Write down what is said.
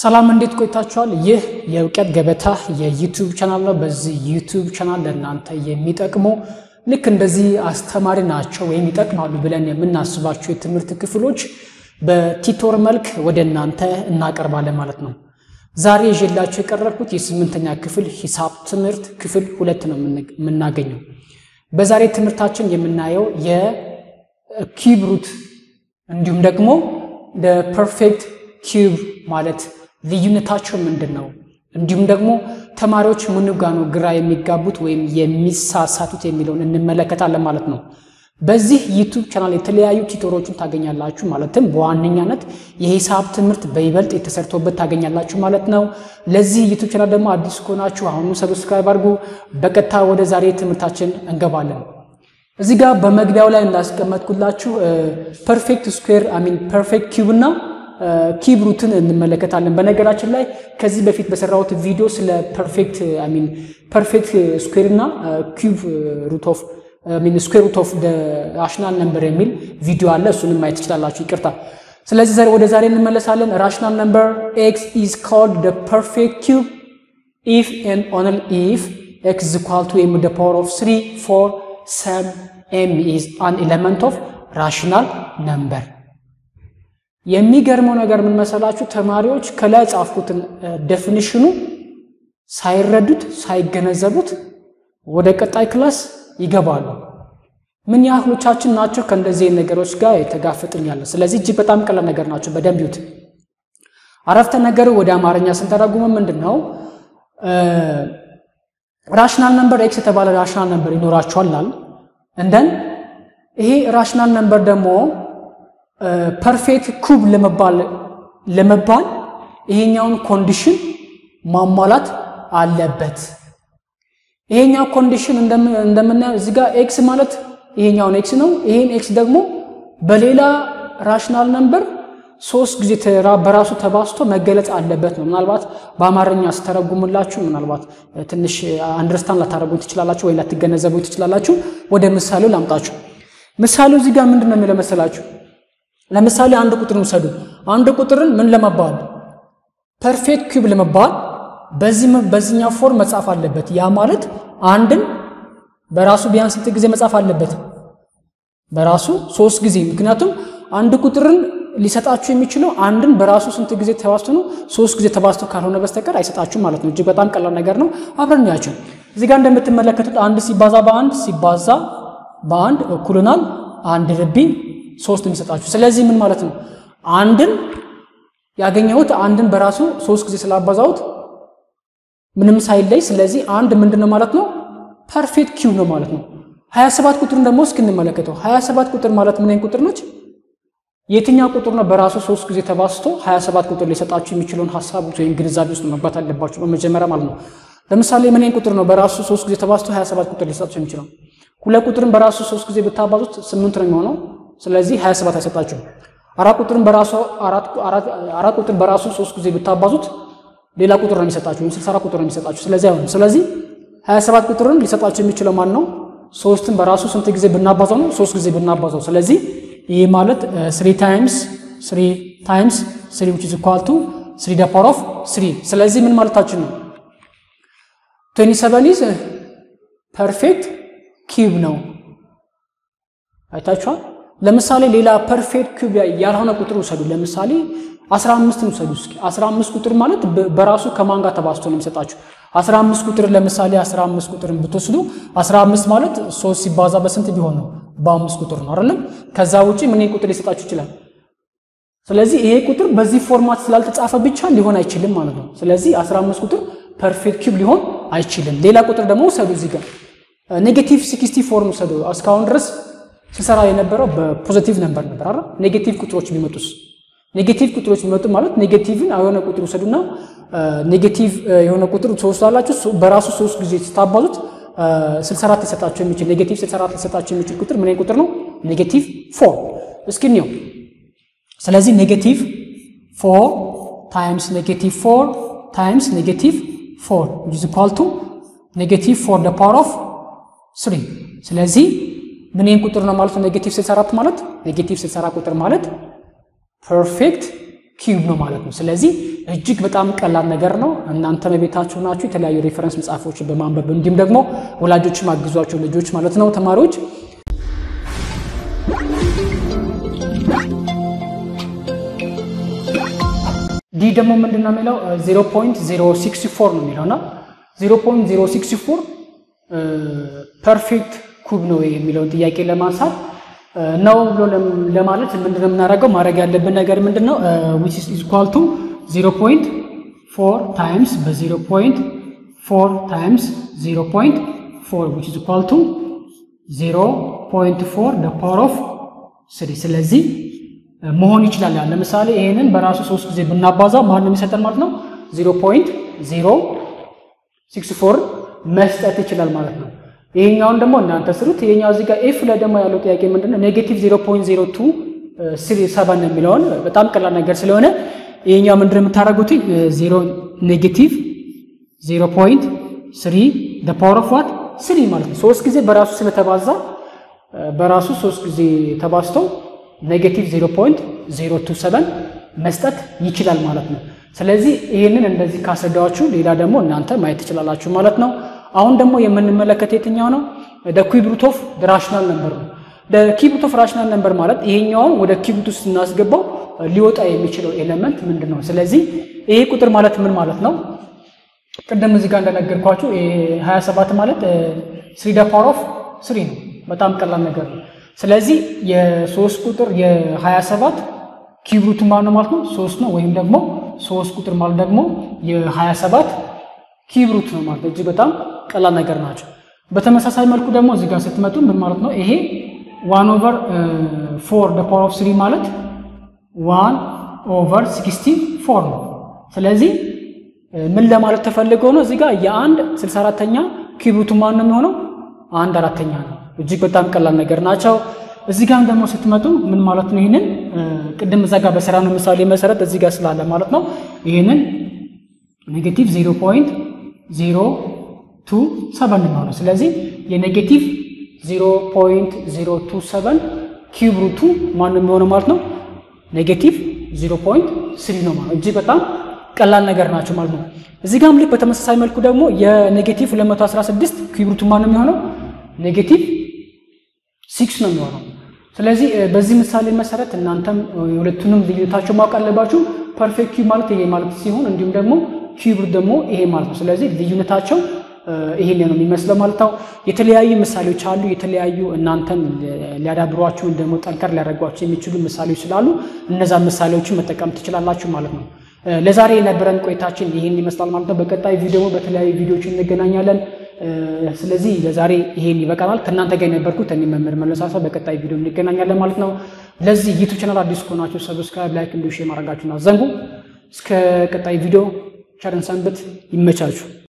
ሰላም እንዴት ቆይታችኋል? ይህ የእውቀት ገበታ የዩቲዩብ ቻናል ነው። በዚህ ዩቲዩብ ቻናል ለእናንተ የሚጠቅሙ ልክ እንደዚህ አስተማሪ ናቸው ወይም ይጠቅማሉ ብለን የምናስባቸው የትምህርት ክፍሎች በቲቶር መልክ ወደ እናንተ እናቀርባለን ማለት ነው። ዛሬ ይዤላችሁ የቀረብኩት የስምንተኛ ክፍል ሂሳብ ትምህርት ክፍል ሁለት ነው የምናገኘው። በዛሬ ትምህርታችን የምናየው የኪዩብ ሩት እንዲሁም ደግሞ ፐርፌክት ኪዩብ ማለት ልዩነታቸው ምንድን ነው፣ እንዲሁም ደግሞ ተማሪዎች ምኑ ጋ ነው ግራ የሚጋቡት ወይም የሚሳሳቱት የሚለውን እንመለከታለን ማለት ነው። በዚህ ዩቱብ ቻናል የተለያዩ ቲቶሮችን ታገኛላችሁ። ማለትም በዋነኛነት የሂሳብ ትምህርት በይበልጥ የተሰርቶበት ታገኛላችሁ ማለት ነው። ለዚህ ዩቱብ ቻናል ደግሞ አዲስ ከሆናችሁ አሁኑ ሰብስክራይብ አድርጉ። በቀጥታ ወደ ዛሬ ትምህርታችን እንገባለን። እዚህ ጋር በመግቢያው ላይ እንዳስቀመጥኩላችሁ ፐርፌክት ስኩዌር አሚን ፐርፌክት ኪዩብ እና ኪዩብ ሩትን እንመለከታለን። በነገራችን ላይ ከዚህ በፊት በሰራሁት ቪዲዮ ስለ ፐርፌክት አሚን ፐርፌክት ስኩዌር እና ኪዩብ ሩት ኦፍ ሚን ስኩዌር ሩት ኦፍ ራሽናል ነምበር የሚል ቪዲዮ አለ። እሱንም ማየት ትችላላችሁ። ይቅርታ። ስለዚህ ዛሬ ወደ ዛሬ እንመለሳለን። ራሽናል ነምበር ኤክስ ኢዝ ኮልድ ደ ፐርፌክት ኪዩብ ኢፍ ኤንድ ኦንሊ ኢፍ ኤክስ ኢዝ ኢኳል ቱ ኤም ደ ፓወር ኦፍ ስሪ ፎር ሰም ኤም ኢዝ አን ኤሌመንት ኦፍ ራሽናል ነምበር። የሚገርመው ነገር ምን መሰላችሁ? ተማሪዎች ከላይ ጻፍኩትን ዴፊኒሽኑ ሳይረዱት ሳይገነዘቡት ወደ ቀጣይ ክላስ ይገባሉ። ምን ያህሎቻችን ናቸው ከእንደዚህ ነገሮች ጋር የተጋፈጥኛለን? ስለዚህ እጅግ በጣም ቀላል ነገር ናቸው። በደንብ ይዩት። አረፍተ ነገር ወደ አማርኛ ስንተረጉመ ምንድን ነው? ራሽናል ነምበር ኤክስ የተባለ ራሽናል ነምበር ይኖራቸዋል። እንደን ይሄ ራሽናል ነምበር ደግሞ ፐርፌክት ኩብ ለመባል ለመባል ይሄኛውን ኮንዲሽን ማሟላት አለበት። ይሄኛው ኮንዲሽን እንደምናየው እዚህ ጋር ኤክስ ማለት ይሄኛውን ኤክስ ነው። ይሄን ኤክስ ደግሞ በሌላ ራሽናል ነምበር ሶስት ጊዜ በራሱ ተባስቶ መገለጽ አለበት ነው። ምናልባት በአማርኛ ስተረጉምላችሁ ምናልባት ትንሽ አንደርስታንድ ላታደረጉ ትችላላችሁ፣ ወይ ላትገነዘቡ ትችላላችሁ። ወደ ምሳሌው ላምጣችሁ። ምሳሌው እዚህ ጋር ምንድን ነው የሚለው መሰላችሁ? ለምሳሌ አንድ ቁጥርን ውሰዱ። አንድ ቁጥርን ምን ለመባል ፐርፌክት ኪዩብ ለመባል በዚህኛው ፎርም መጻፍ አለበት። ያ ማለት አንድን በራሱ ቢያንስ ስንት ጊዜ መጻፍ አለበት? በራሱ ሶስት ጊዜ። ምክንያቱም አንድ ቁጥርን ሊሰጣችሁ የሚችለው አንድን በራሱ ስንት ጊዜ ተባዝቶ ነው? ሶስት ጊዜ ተባዝቶ ካልሆነ በስተቀር አይሰጣችሁም ማለት ነው። እጅግ በጣም ቀላል ነገር ነው። አብረን ያቸው እዚህ ጋር እንደምትመለከቱት አንድ ሲባዛ በአንድ ሲባዛ በአንድ እኩልናል አንድ ርቢ ሶስት የሚሰጣችሁ። ስለዚህ ምን ማለት ነው? አንድን ያገኘሁት አንድን በራሱ ሶስት ጊዜ ስላባዛሁት ምንም ሳይለይ፣ ስለዚህ አንድ ምንድን ነው ማለት ነው? ፐርፌክት ኪዩብ ነው ማለት ነው። 27 ቁጥርን ደግሞ እስኪ እንመለከተው። 27 ቁጥር ማለት ምን አይነት ቁጥር ነች? የትኛው ቁጥር ነው በራሱ ሶስት ጊዜ ተባዝቶ 27 ቁጥር ሊሰጣችሁ የሚችለውን ሀሳብ ወይም ግንዛቤ ውስጥ መግባት አለባችሁ በመጀመሪያ ማለት ነው። ለምሳሌ ምን አይነት ቁጥር ነው በራሱ ሶስት ጊዜ ተባዝቶ 27 ቁጥር ሊሰጣችሁ የሚችለው? ሁለት ቁጥርን በራሱ ሶስት ጊዜ ብታባዙት ስምንት ነው የሚሆነው ስለዚህ 27 አይሰጣችሁም። አራት ቁጥርን በራሱ አራት ቁጥር በራሱ ሶስት ጊዜ ብታባዙት ሌላ ቁጥር ነው የሚሰጣችሁ ወይም 64 ቁጥር ነው የሚሰጣችሁ። ስለዚህ አይሆንም። ስለዚህ 27 ቁጥርን ሊሰጣችሁ የሚችለው ማን ነው? ሶስትን በራሱ ስንት ጊዜ ብናባዛው ነው? ሶስት ጊዜ ብናባዛው። ስለዚህ ይህ ማለት 3 ታይምስ 3 ታይምስ 3 which is equal to 3 the power of 3 ስለዚህ ምን ማለታችን ነው? 27 is ፐርፌክት ኪዩብ ነው። አይታችኋል። ለምሳሌ ሌላ ፐርፌክት ኪዩብ ያልሆነ ቁጥር ውሰዱ። ለምሳሌ 15ን ውሰዱ እስኪ 15 ቁጥር ማለት በራሱ ከማን ጋር ተባዝቶ ነው የሚሰጣችሁ? 15 ቁጥር ለምሳሌ 15 ቁጥርን ብትወስዱ 15 ማለት 3 ሲባዛ በስንት ቢሆን ነው? በአምስት ቁጥር ነው አይደለም? ከዛ ውጪ ምን ቁጥር ሊሰጣችሁ ይችላል? ስለዚህ ይሄ ቁጥር በዚህ ፎርማት ስላልተጻፈ ብቻ ሊሆን አይችልም ማለት ነው። ስለዚህ 15 ቁጥር ፐርፌክት ኪዩብ ሊሆን አይችልም። ሌላ ቁጥር ደግሞ ውሰዱ እዚህ ጋር ኔጌቲቭ 60 ፎርም ውሰዱ። እስካሁን ድረስ ሲሰራ የነበረው በፖዚቲቭ ነበር ነበር አይደል? ኔጌቲቭ ቁጥሮች ቢመጡስ ኔጌቲቭ ቁጥሮች ቢመጡ ማለት ኔጌቲቭን የሆነ ቁጥር ውሰዱና ኔጌቲቭ የሆነ ቁጥር ትወስዳላችሁ በራሱ ሶስት ጊዜ ስታባዙት 64 ሊሰጣቸው የሚችል ኔጌቲቭ 64 ሊሰጣቸው የሚችል ቁጥር ምን ቁጥር ነው? ኔጌቲቭ 4 እስኪ እንየው። ስለዚህ ኔጌቲቭ 4 ታይምስ ኔጌቲቭ 4 ታይምስ ኔጌቲቭ 4 which is equal to ኔጌቲቭ 4 the power of 3 ስለዚህ ምን ይህን ቁጥር ነው ማለት ነው? ኔጌቲቭ 64 ማለት ኔጌቲቭ 64 ቁጥር ማለት ፐርፌክት ኪዩብ ነው ማለት ነው። ስለዚህ እጅግ በጣም ቀላል ነገር ነው። እናንተ በቤታችሁ ናችሁ የተለያዩ ሬፈረንስ መጽሐፎችን በማንበብ እንዲሁም ደግሞ ወላጆችም አግዟቸው ልጆች ማለት ነው ተማሪዎች ዲ ደግሞ ምንድን ነው የሚለው 0.064 ነው የሚለው እና 0.064 ፐርፌክት ኩብ ነው የሚለውን ጥያቄ ለማንሳት ነው ብሎ ለማለት ምንድነው የምናደርገው? ማድረግ ያለብን ነገር ምንድን ነው? ዊች ኢዝ ኢኳል ቱ 0.4 ታይምስ በ0.4 ታይምስ 0.4 ዊች ኢዝ ኢኳል ቱ 0.4 ደ ፓወር ኦፍ 3 ስለዚህ መሆን ይችላል። ያ ለምሳሌ ይሄንን በራሱ ሶስት ጊዜ ብናባዛው ማን ነው የሚሰጠን ማለት ነው? 0.064 መስጠት ይችላል ማለት ነው። ይሄኛውን ደግሞ እናንተ ስሩት። ይሄኛው እዚህ ጋር ኤፍ ላይ ደግሞ ያለው ጥያቄ ምንድነው? ኔጌቲቭ 0.02 የሚለውን በጣም ቀላል ነገር ስለሆነ ይሄኛው ምንድነው የምታደርጉት? 0 ኔጌቲቭ 0.3 the power of what 3 ማለት ነው። ሶስት ጊዜ በራሱ ስለተባዛ በራሱ ሶስት ጊዜ ተባዝተው ኔጌቲቭ 0.027 መስጠት ይችላል ማለት ነው። ስለዚህ ይህንን እንደዚህ ካስረዳችሁ ሌላ ደግሞ እናንተ ማየት ትችላላችሁ ማለት ነው። አሁን ደግሞ የምንመለከት የትኛው ነው? ኪዩብ ሩት ኦፍ ራሽናል ነምበር ነው። ኪዩብ ሩት ኦፍ ራሽናል ነምበር ማለት ይሄኛውን ወደ ኪዩብ ሩት ውስጥ ስናስገባው ሊወጣ የሚችለው ኤሌመንት ምንድን ነው? ስለዚህ ይሄ ቁጥር ማለት ምን ማለት ነው? ቅድም እዚህ ጋር እንደነገርኳችሁ 27 ማለት ስሪ ደ ፓወር ኦፍ ስሪ ነው። በጣም ቀላል ነገር ነው። ስለዚህ የሶስት ቁጥር የ27 ኪዩብ ሩት ማለት ነው ማለት ነው ሶስት ነው። ወይም ደግሞ ሶስት ቁጥር ማለት ደግሞ የ27 ኪዩብ ሩት ነው ማለት እጅግ በጣም ቀላል ነገር ናቸው። በተመሳሳይ መልኩ ደግሞ እዚህ ጋር ስትመጡ ምን ማለት ነው ይሄ ዋን ኦቨር ፎር ደ ፓወር ኦፍ ስሪ ማለት ዋን ኦቨር ሲክስቲ ፎር ነው። ስለዚህ ምን ለማለት ተፈልገው ነው እዚህ ጋር የአንድ 64ተኛ ኪዩብ ሩቱ ማን ነው የሚሆነው አንድ አራተኛ ነው። እጅግ በጣም ቀላል ነገር ናቸው። እዚህ ጋር ደግሞ ስትመጡ ምን ማለት ነው? ይህንን ቅድም እዛ ጋር በስራ ነው ምሳሌ መሰረት እዚህ ጋር ስላለ ማለት ነው ይህንን ኔጌቲቭ 0.027 ነው። ስለዚህ የኔጌቲቭ 0.027 ኪዩብ ሩቱ ማን ነው የሚሆነው ማለት ነው ኔጌቲቭ 0.3 ነው ማለት እጅግ በጣም ቀላል ነገር ናቸው ማለት ነው። እዚህ ጋርም ልክ በተመሳሳይ መልኩ ደግሞ የኔጌቲቭ 216 ኪዩብ ሩቱ ማን ነው የሚሆነው ኔጌቲቭ ሲክስ ነው የሚሆነው። ስለዚህ በዚህ ምሳሌ መሰረት እናንተም የሁለቱንም ልዩነታቸው ማወቅ አለባችሁ። ፐርፌክት ኪዩብ ማለት ይሄ ማለት ሲሆን እንዲሁም ደግሞ ኪዩብ ደግሞ ይሄ ማለት ነው። ስለዚህ ልዩነታቸው ይሄን ነው የሚመስለው ማለት ነው። የተለያዩ ምሳሌዎች አሉ። የተለያዩ እናንተን ሊያዳብሯችሁ ደግሞ ጠንከር ሊያደርጓችሁ የሚችሉ ምሳሌዎች ስላሉ እነዛ ምሳሌዎችን መጠቀም ትችላላችሁ ማለት ነው። ለዛሬ የነበረን ቆይታችን ይህን ይመስላል ማለት ነው። በቀጣይ ቪዲዮ በተለያዩ ቪዲዮዎች እንገናኛለን። ስለዚህ ለዛሬ ይሄን ይበቃናል። ከእናንተ ጋር የነበርኩት እኔ መምህር መለሳሳ። በቀጣይ ቪዲዮ እንገናኛለን ማለት ነው። ለዚህ ዩቱብ ቻናል አዲስ ከሆናችሁ ሰብስክራይብ፣ ላይክ እንዲሁ ሼር ማድረጋችሁን አዘንጉ። እስከ ቀጣይ ቪዲዮ ቸርን ሰንብት። ይመቻችሁ።